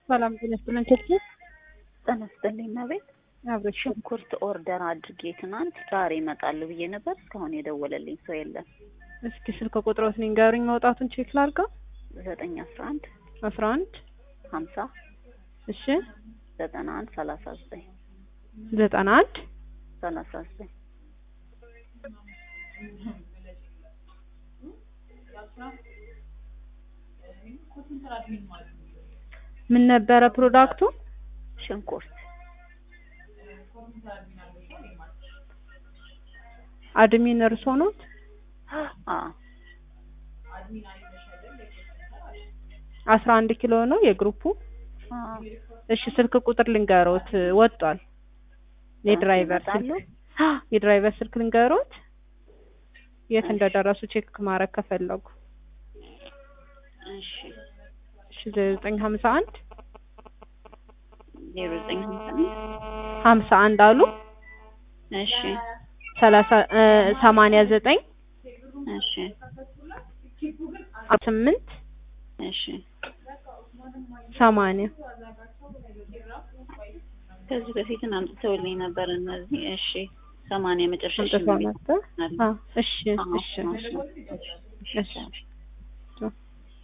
ሰላም ጤና ይስጥልን። ኬክ ጤና ይስጥልኝ እመቤት። አብረሽ ሽንኩርት ኦርደር አድርጌ ትናንት ዛሬ ይመጣል ብዬ ነበር። እስካሁን የደወለልኝ ሰው የለም። እስኪ ስልክ ቁጥሮት ንገሩኝ። መውጣቱን ቼክ ላድርገው። ዘጠኝ አስራ አንድ አስራ አንድ ሀምሳ እሺ ዘጠና አንድ ሰላሳ ዘጠኝ ዘጠና አንድ ሰላሳ ዘጠኝ ምን ነበረ ፕሮዳክቱ? ሽንኩርት አድሚን እርሶ ኖት? አ አስራ አንድ ኪሎ ነው የግሩፑ። አ እሺ ስልክ ቁጥር ልንገሮት ወጥቷል። የድራይቨር ይመጣሉ? ስልክ የድራይቨር ስልክ ልንገሮት የት እንደደረሱ ቼክ ማድረግ ከፈለጉ እሺ እሺ ዘጠኝ ሀምሳ አንድ ዜሮ ዘጠኝ ሀምሳ አንድ ሀምሳ አንድ አሉ እሺ ሰላሳ እ ሰማንያ ዘጠኝ እሺ ስምንት እሺ ሰማንያ ከዚህ በፊትን አምጥተውልኝ ነበር እነዚህ። እሺ ሰማንያ መጨረሻ አምጥተው ነበር። አለ። አዎ እሺ አዎ፣ እሺ አዎ፣ እሺ እሺ። እሺ